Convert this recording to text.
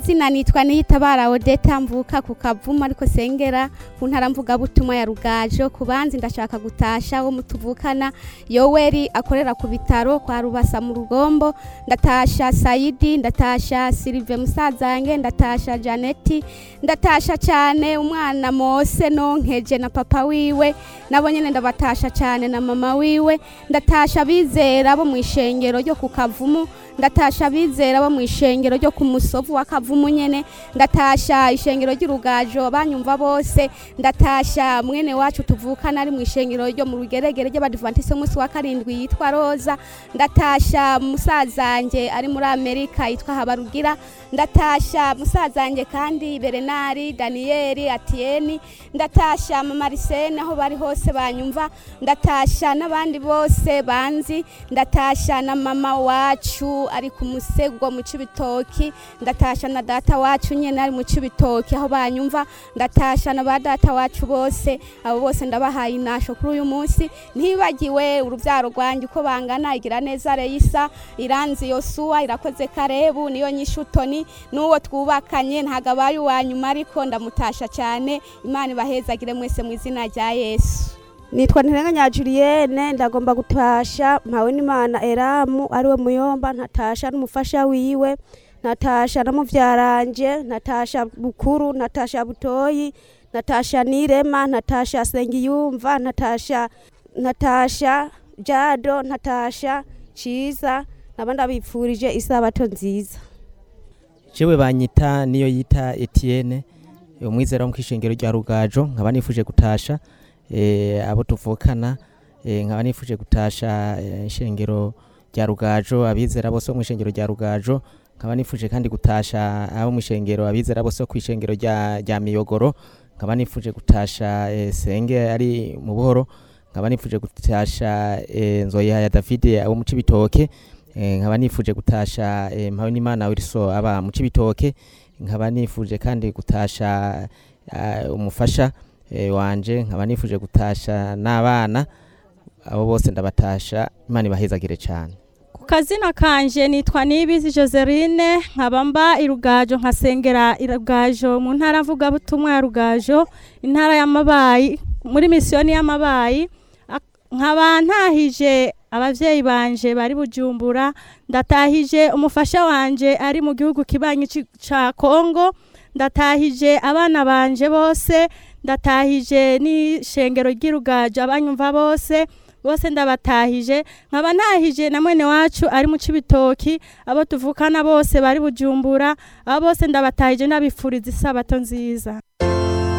Zina nitwa Niyitabara Odeta mvuka ku Kavumu ariko sengera ku ntara mvuga butumwa ya Rugajo kubanzi ndashaka gutasha wo mutuvukana Yoweri akorera ku bitaro kwa Rubasa mu Rugombo ndatasha Saidi ndatasha Sylve Musazange ndatasha Janeti ndatasha cyane umwana Mose nonkeje na papa wiwe nabo nyene ndabatasha cyane na mama wiwe ndatasha bizera bo mu ishengero ryo ku Kavumu ndatasha bizera bo mu ishengero ryo ku musovu wa Kavumu nyene ndatasha ishengero ry'urugajo banyumva bose ndatasha mwene wacu tuvukana ari mu ishengero ryo mu rugeregere ry'abadivantiste umunsi wa karindwi yitwa Roza ndatasha musazange ari muri Amerika yitwa Habarugira ndatasha musazange kandi Berenari Danieli Atieni ndatasha mama Arsene aho bari hose banyumva ndatasha n'abandi bose banzi ndatasha na mama wacu ari ku musego mu cibitoki ndatasha na data wacu nyene ari mu cibitoki aho banyumva ndatasha na ba data wacu bose abo bose ndabahaye inasho kuri uyu munsi ntibagiwe uruvyaro rwanje uko bangana igira neza Reisa iranzi Yosua irakoze Karebu niyo nyishutoni n'uwo twubakanye ntago abaye uwa nyuma ariko ndamutasha cyane imana ibahezagire mwese mu izina rya Yesu nitwa ntirenganya Julienne ndagomba gutasha mpawe n'Imana Eramu ariwe muyomba ntatasha n'umufasha wiwe natasha na muvyaranje natasha bukuru natasha butoyi natasha nirema natasha sengiyumva natasha natasha jado natasha ciza naba ndabipfurije isabato nziza jewe banyita niyo yita Etienne umwizera wo mu kishengero rya Rugajo nkaba nifuje gutasha eh, abo tuvukana eh, nkaba nifuje gutasha eh, ishengero rya Rugajo abizera bose bo mu ishengero rya Rugajo nkaba nifuje kandi gutasha abo mu ishengero abizera bose bo ku ishengero rya rya Miyogoro nkaba nifuje gutasha eh, senge ari mu buhoro nkaba nifuje gutasha eh, nzoya ya David abo mu cibitoke eh, nkaba nifuje gutasha eh, mpawe n'Imana Wilson aba mu cibitoke nkaba nifuje kandi gutasha uh, umufasha eh, wanje nkaba nifuje gutasha n'abana abo bose ndabatasha Imana ibahezagire cyane ku kazina kanje nitwa Nibizi Joseline nkaba mba irugajo nkasengera irugajo mu ntara mvuga butumwa ya Rugajo intara y'amabayi muri misiyoni y'amabayi nkaba ntahije abavyeyi banje bari bujumbura ndatahije umufasha wanje ari mu gihugu kibanyi ca Kongo ndatahije abana banje bose ndatahije n'ishengero ry'irugajo abanyumva bose bose ndabatahije nkaba ntahije na mwene wacu ari mu cibitoki abo tuvukana bose bari bujumbura abo bose ndabatahije ndabifuriza isabato nziza